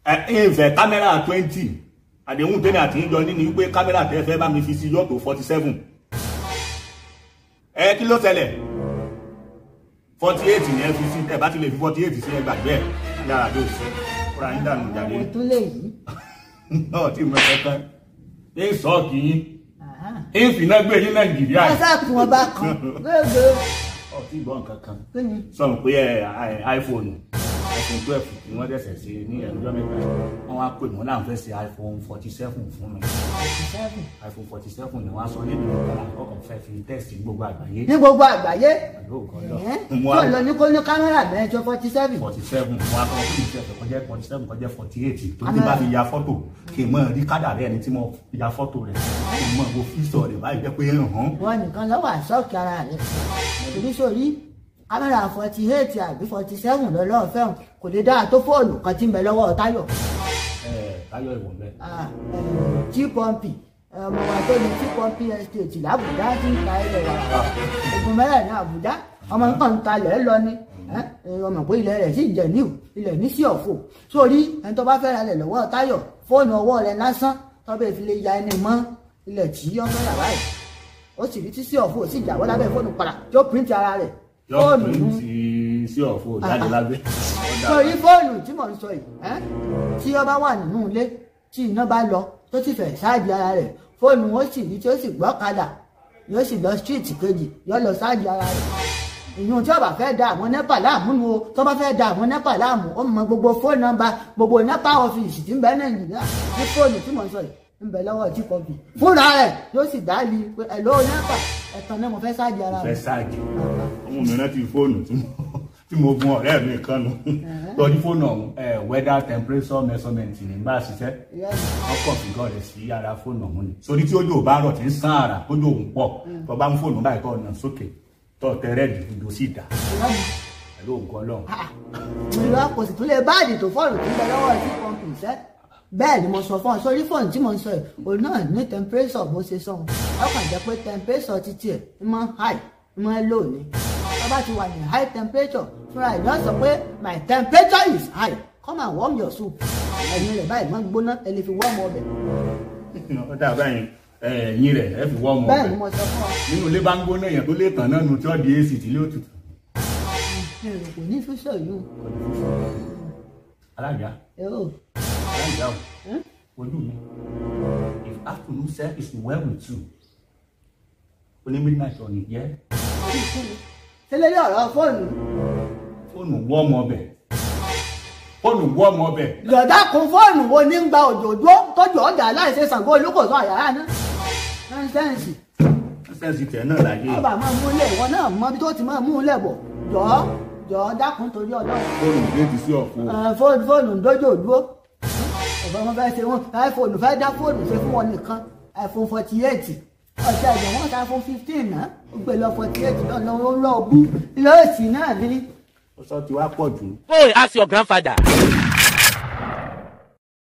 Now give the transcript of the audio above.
ẹ ẹ fẹ́ kámẹ́rà twenty àdéhùn tẹ́lẹ̀ àti ìjọ ní ni wípé kámẹ́rà tẹ́ fẹ́ bá mi fi sí yọ̀tò forty seven ẹ kí ló ṣẹlẹ̀ forty eight ni ẹ fi sí ẹ bá ti lè fi forty eight sí ẹ gbàgbé ẹ yàrá tó sí kúrò ayé dànù jáde àwọn tó lè yí. náà tí mo fẹ́ tán ní sọ́ọ̀kì yín ń fìná gbé yín nàìjíríà wọ́n sáàkì wọn bá kan gbégbé ọtí ìbọn kankan kí ni sọ̀rọ̀ pé ẹ iphone iphone twelve ni wọ́n dẹ̀sẹ̀ sí ní ẹ̀rọjọ́ mẹ́ta wọ́n wá pè wọ́n láwọn fẹ́ ṣe iphone forty seven fún mi seven. iphone forty seven ni wọ́n á sọ nínú ìgbàlá ọkọ̀ fẹ́ fi test gbogbo àgbáyé ní gbogbo àgbáyé pẹ̀lú ògùn lọ ẹ̀ tó lọ ní kó ní kámẹ́rà mẹ́jọ forty seven. forty seven wọ́n á sọ fún mi sẹ́fẹ̀ kọjá forty seven kọjá forty eight tó ti bá fi ya fọ́tò kì í mọ̀ rí kádà rẹ̀ ẹni tí mo ya fọ́tò rẹ̀ kì í mọ̀ wo fíṣọ̀ rẹ̀ báyìí jẹ́ pé hàn wọn nìkan lọ́wọ́ àṣọ́ọ̀kì ara rẹ̀ torí sórí kámẹ́rà forty eight àbí forty seven lọ́lọ́ọ̀ fẹ́ràn kò lè dáa tó fóònù kan tí ń bẹ lọ́wọ́ Táyọ̀ táyọ̀ ìwọ̀n bẹ́ẹ̀. tí pọ́ǹpì ọmọ wa tó ní tí pọ́ǹpì estate làbújá tí ń ta ilẹ̀ wà ogun mẹ́rẹ̀ ní Àbújá ọmọ nǹkan ń talẹ̀ lọ ni ọmọ pé ilẹ̀ rẹ̀ sì jẹ̀ níwò ilẹ̀ ní sí ọ̀fọ̀ sórí ẹni tó bá fẹ́ ra lẹ̀ lọ́wọ́ Táyọ̀ fóònù ọwọ́ rẹ̀ lásán tọ́bẹ̀ fi lè ya ẹni mọ́ ilẹ̀ tí ó fẹ́ rà báyìí ó sì rí tí sí ọ̀fọ̀ ó sì jáwọ́ lábẹ́ fóònù padà tó píríntì ara rẹ̀ yọ pé ti sí ọ̀fọ̀ jáde lábẹ́. sórí fóònù tí mò ń sọ yìí ẹ́ tí ó bá wà nínú ilé tí iná bá lọ tó ti fẹ̀ ṣáàjì ara rẹ̀ fóònù ó sì rí tí ó sì gbọ́kadà yóò sì lọ street kejì yóò lọ ṣáàjì ara rẹ̀ ìyún tí ó bá fẹ́ da àwọn nẹ́pà láàmú nu o tó bá fẹ́ da àwọn nẹ́pà láàmú ó mọ gbogbo fóònù nọ́mbà gbogbo nẹ́pà ọ́fíìsì tí ń bẹ nàìjíríà ní fóònù tí mò ń sọ yìí ń bẹ lọ́wọ́ tí kò bì fúnra rẹ̀ yóò sì dá lì pé ẹ̀ ló nẹ́pà ẹ̀tàn náà mo fẹ́ ṣáàjì ara fẹ́ rẹ̀ ṣáàjì ọmọ mi rántí fóònù tí mo tí mo gun ọ̀rẹ́ mi kan nu lọ́dún fóònù ọ̀hún ẹ̀ weather temperature measurement ní bá a ṣiṣẹ́ wọ́n kọ̀ fi gọ́ọ̀rẹ́ sí ara fóònù ọ̀hún ni sórí tí ojú ò bá rọ̀ tí ń sán ara tójú òun pọ̀ tó bá ń fóònù báyìí kọ́ ọ̀nà sókè tó tẹ rẹ́ẹ̀dì ìdò sí ìdá pẹ̀lú ògùn ọlọ́run. ìlú kò sì tún lè báàdì tó fọ́ọ̀nù tó ń bẹ lọ́wọ́ ẹ̀ tí pọ́ǹpì iṣẹ́ bẹ́ẹ̀ ni mo sọ fún ọ sórí fóònù tí mo ń sọ yìí òun náà ní temperature bó ṣe sọ wọn ọkàn jẹ́ pé temperature títí ẹ̀ ń mọ high ń mọ low ni tó bá ti wà ní high temperature fúnra ẹ̀ náà sọ pé my temperature is high come and warm your soup ẹ̀yin rẹ̀ báyìí máa ń gbóná ẹ lè fi warm ọbẹ̀ ó dà báyìí ẹ̀yìn rẹ̀ ẹ fi wọ́ ọmọ bẹ́ẹ̀ ni ọbẹ̀ mo sọ fún ọ nínú ilé bá ń gbóná èèyàn tó lè tàn náà nu tí ó di ac tí ilé òtútù. èrò kò ní fíṣọ yìí alága o alága o ojú mi if afternoon self is well with you oní midnight ọ̀nì yẹ tẹ́lẹ̀ ní ọ̀rọ̀ fóònù fóònù wọ́ ọmọ ọbẹ̀ fóònù wọ́ ọmọ ọbẹ̀ lọ́dà kún fóònù wo ní ń gba òjòjó tọ́jú ọjà aláìṣe Ṣàngó olúkòso àyàrá náà nọ́ńsẹ́ǹsì sẹ́ǹsì tẹ̀ náà láyé ọba máa mú ilé ìwọ náà mọ bí tó ti máa mú ilé bọ̀ jọ̀ọ́ jọ̀ọ́ dákun torí ọlọ́run fóònù déètì sí ọ̀fọ̀ Ẹ, fóònù fóònù ń dójú òdúró ọ̀fọ̀ wọn fẹ́ ṣe wọn iPhone fẹ́ dá fóònù ṣe fún wọn nìkan iPhone forty eight ọ̀sẹ̀ ìjọ wọn ta iPhone fifteen náà ó gbé lọ forty eight lọ́nà ó lọ́ọ́ bú lọ́ọ̀sì náà ní ó sọ ti wá pọ̀ jù Go and ask your grandfather.